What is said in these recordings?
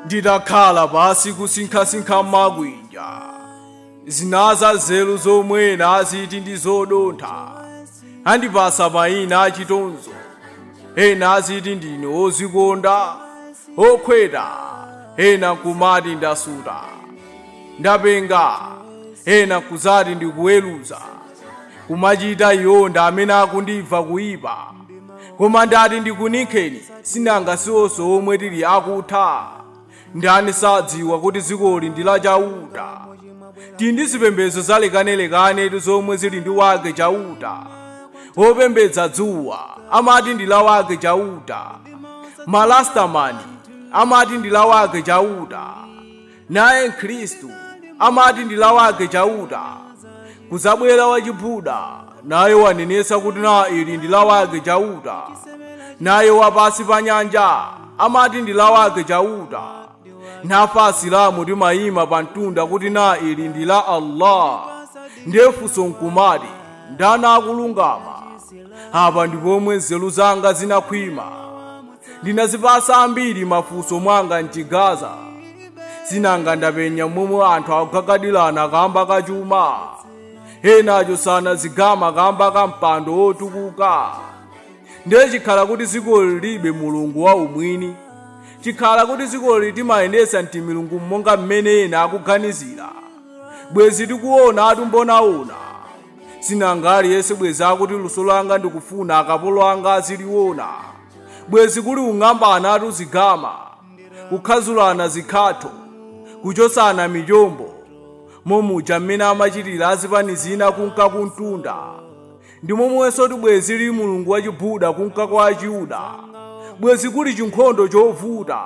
ndidakhala pasi kusinkhasinkha magwinja zinaza nzeru zomwe naziti ndi zodontha andipasa mayina achitonzo ena aziti ndine ozikonda okhweta ena kumati ndasuta ndapenga ena kuzati ndikuweruza kumachita yonda amene akundibva kuyipa koma ndati ndikunikheni sinanga siwonso omwe tili akutha ndani sadziwa kuti dzikoli ndi la chauta tili ndi zipembedzo zalekanelekane zomwe zili ndi wake chauta wopembedza dzuwa amati ndi la wake chauta malastamani amati ndi la wake chauta naye mkhristu amati ndi la wake chauta kuzabwera wachibuda naye wanenesa kuti na ili ndi la wake chauta naye wapasi pa nyanja amati ndi la wake chauta nafa asilamu timayima pa mtunda kuti na ili ndi la allah ndiye funso nkumati ndani akulungama apa ndipomwe nzeru zanga zinakhwima ndinazipasa ambiri mafunso mwanga mchigaza sinanga ndapenya momwe anthu akukakadilana kamba kachuma enacho sana zigama kamba ka mpando wotukuka ndiye chikhala kuti dzikoli libe mulungu wa umwini chikhala kuti dzikoli timayendesa nti milungu monga mmene ena akuganizira bwezi tikuona atumbonaona sinanga aliyense bwezi akuti luso langa ndikufuna akapolo anga aziliwona bwezi kuli ung'ambana atuzigama kukhazulana zikhatho kuchosana michombo momuja mmene amachitira azipani zina kunka kuntunda ndi momwenso ti bwezi lili mulungu wachibuda kunka kwa achiyuda bwezi kuli chinkhondo chovuta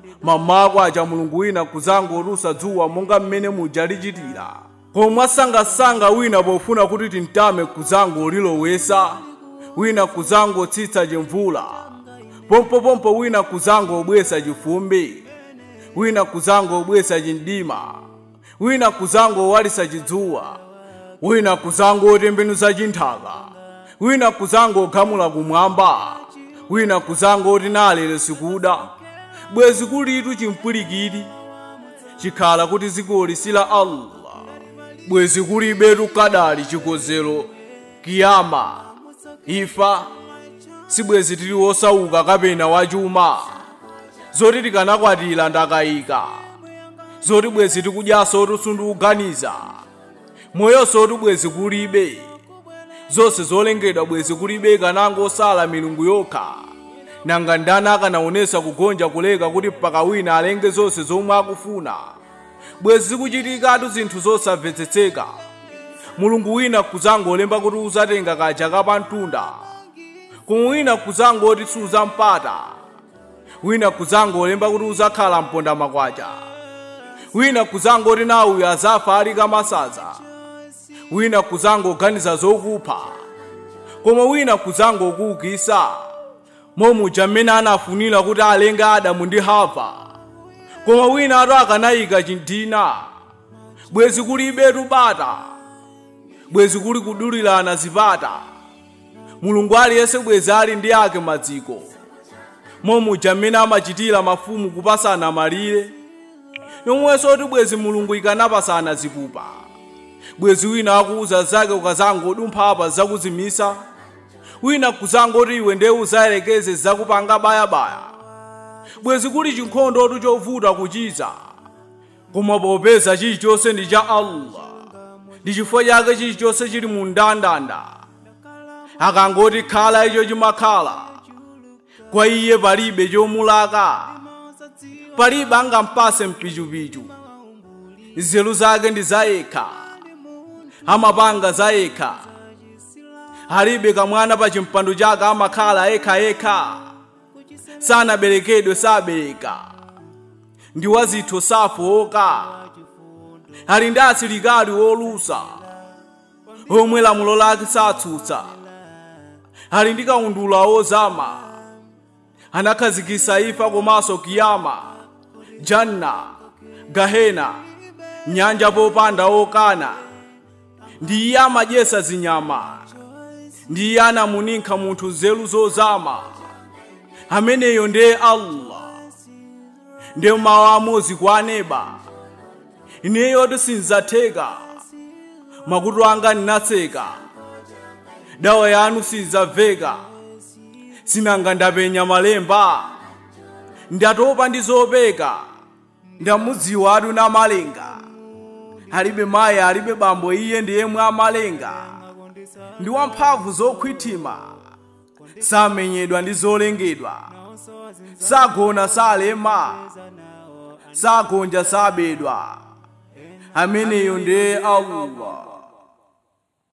mamako acha mulungu wina kuzangotusa dzuwa monga mmene muja lichitira koma asangasanga wina pofuna kuti tintame kuzangolilowesa wina kuzangotsitsa chimvula pompopompo wina kuzangobwesa chifumbi wina kuzangobwesa chimdima wina kuzangowalisa chidzuwa wina kuzangotembenuza chinthaka wina kuzangogamula kumwamba wina kuzangoti nalere sikuda bwezi kulitu chimpwirikiti chikhala kuti dzikoli si la allah bwezi kulibetu kadali chikozero kiyama ifa sibwezi tili wosauka kapena wachuma zoti tikanakwatira ndakayika zoti bwezi tikudyaso tisundiuganiza moyonso ti bwezi kulibe zonse zolengedwa bwezi kulibe kanangosala milungu yokha nanga ndani akanaonesa kugonja kuleka kuti mpaka wina alenge zonse zomwe akufuna bwezi zikuchitikatu zinthu zosamvetsetseka mulungu wina kuzangolemba kuti uzatenga kaja kapamtunda koma wina kuzangoti suzampata wina kuzangolemba kuti uzakhala mponda makwacha wina kuzangoti nawe azafa ali kamasaza wina kuzangoganiza zokupha koma wina kuzangokuukisa momuja mmene anafunira kuti alenge adamu ndi hava koma wina ato akanayika chinthina bwezi kulibetu bata bwezi kuli kudulirana zipata mulungu aliyense bwezi ali ndi ake madziko momuja mmene amachitira mafumu kupasana malire yomwenso ti bwezi mulungu ikanapasana zipupa bwezi wina akuuza zake ukazangodumpha apa zakuzimisa wina kuzangoti iwe ndiye uzayelekeze zakupanga bayabaya bwezi kuli chinkhondo tu chovuta kuchiza koma popeza chilichonse ndi cha allah ndi chifukwa chake chilichonse chili mu ndandanda akangoti khala icho chimakhala kwa iye palibe chomulaka palibe angampase mpichupichu nzeru zake ndi zayekha amapanga zayekha alibe kamwana pa chimpando chake amakhala yekhayekha sanaberekedwe sabereka ndi wazitho safowoka ali ndi asilikali wolusa omwe lamulo lake satsutsa ali ndi kaundula wozama anakhazikisa ifa komanso kiyama janna gahena nyanja popanda okana ndi iye amadyesa zinyama ndi iye anamuninkha munthu nzeru zozama ameneyo ndiye allah ndi mawu amodzi kwa aneba ineyo sinzatheka makutu anga ndinatseka dawa yanu sidzamveka sinanga ndapenya malemba ndatopa ndi zopeka ndamudziwa atu na malenga alibe mayi alibe bambo iye ndiye mwa malenga ndi wamphamvu zokhwitima samenyedwa ndi zolengedwa sagona salema sagonja sabedwa ameneyo ndiye allah